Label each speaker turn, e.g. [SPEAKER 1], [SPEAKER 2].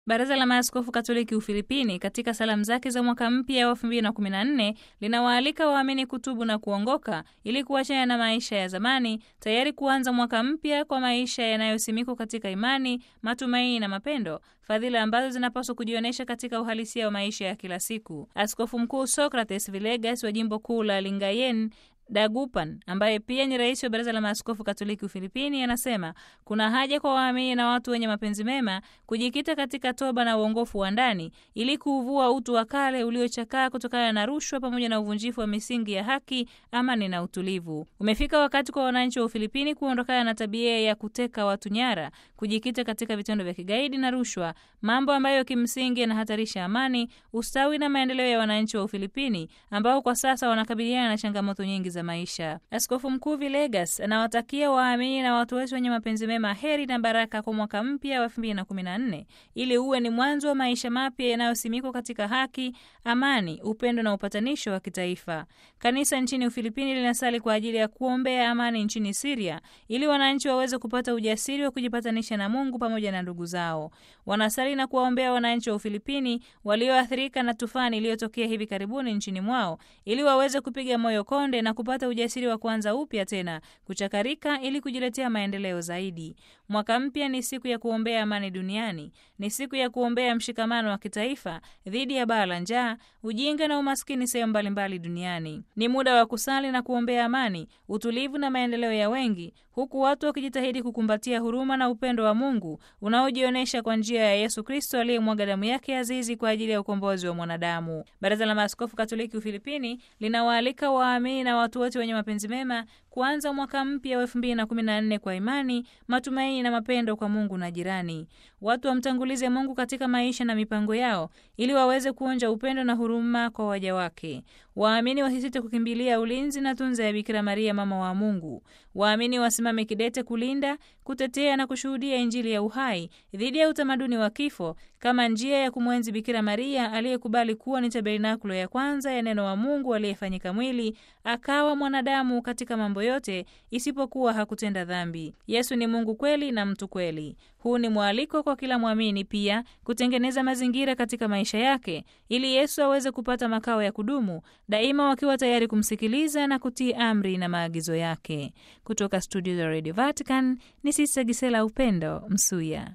[SPEAKER 1] Baraza la Maaskofu Katoliki Ufilipini katika salamu zake za mwaka mpya wa 2014 linawaalika waamini kutubu na kuongoka ili kuachana na maisha ya zamani, tayari kuanza mwaka mpya kwa maisha yanayosimikwa katika imani, matumaini na mapendo, fadhila ambazo zinapaswa kujionyesha katika uhalisia wa maisha ya kila siku. Askofu Mkuu Socrates Villegas wa jimbo kuu la Lingayen Dagupan ambaye pia ni rais wa Baraza la Maaskofu Katoliki Ufilipini anasema kuna haja kwa waamini na watu wenye mapenzi mema kujikita katika toba na uongofu wa ndani ili kuuvua utu wa kale uliochakaa kutokana na rushwa pamoja na uvunjifu wa misingi ya haki, amani na utulivu. Umefika wakati kwa wananchi wa Ufilipini kuondokana na tabia ya kuteka watu nyara, kujikita katika vitendo vya kigaidi na rushwa, mambo ambayo kimsingi yanahatarisha amani, ustawi na maendeleo ya wananchi wa Ufilipini ambao kwa sasa wanakabiliana na changamoto nyingi za maisha. Askofu Mkuu Villegas anawatakia waamini na watu wote wenye mapenzi mema heri na baraka kwa mwaka mpya wa 2014 ili uwe ni mwanzo wa maisha mapya yanayosimikwa katika haki, amani, upendo na upatanisho wa kitaifa. Kanisa nchini Ufilipini linasali kwa ajili ya kuombea amani nchini Siria ili wananchi waweze kupata ujasiri wa kujipatanisha na Mungu pamoja na ndugu zao. Wanasali na kuwaombea wananchi wa Ufilipini walioathirika na tufani iliyotokea hivi karibuni nchini mwao ili waweze kupiga moyo konde na kupata ujasiri wa kuanza upya tena kuchakarika ili kujiletea maendeleo zaidi. Mwaka mpya ni siku ya kuombea amani duniani, ni siku ya kuombea mshikamano wa kitaifa dhidi ya baa la njaa, ujinga na umaskini sehemu mbalimbali duniani. Ni muda wa kusali na kuombea amani, utulivu na maendeleo ya wengi, huku watu wakijitahidi kukumbatia huruma na upendo wa Mungu unaojionyesha kwa njia ya Yesu Kristo aliyemwaga damu yake azizi kwa ajili ya ukombozi wa mwanadamu. Baraza la Maaskofu Katoliki Ufilipini linawaalika waamini na watu wote wenye mapenzi mema kuanza mwaka mpya wa 2014 kwa imani, matumaini na mapendo kwa Mungu na jirani. Watu wamtangulize Mungu katika maisha na mipango yao ili waweze kuonja upendo na huruma kwa waja wake. Waamini wasisite kukimbilia ulinzi na tunza ya Bikira Maria mama wa Mungu. Waamini wasimame kidete kulinda, kutetea na kushuhudia Injili ya uhai dhidi ya utamaduni wa kifo kama njia ya kumwenzi Bikira Maria aliyekubali kuwa ni tabernakulo ya kwanza ya neno wa Mungu aliyefanyika mwili akawa mwanadamu katika mambo yote isipokuwa hakutenda dhambi. Yesu ni Mungu kweli na mtu kweli. Huu ni mwaliko kwa kila mwamini pia kutengeneza mazingira katika maisha yake ili Yesu aweze kupata makao ya kudumu, daima wakiwa tayari kumsikiliza na kutii amri na maagizo yake. Kutoka studio za Radio Vatican ni Sista Gisela Upendo Msuya.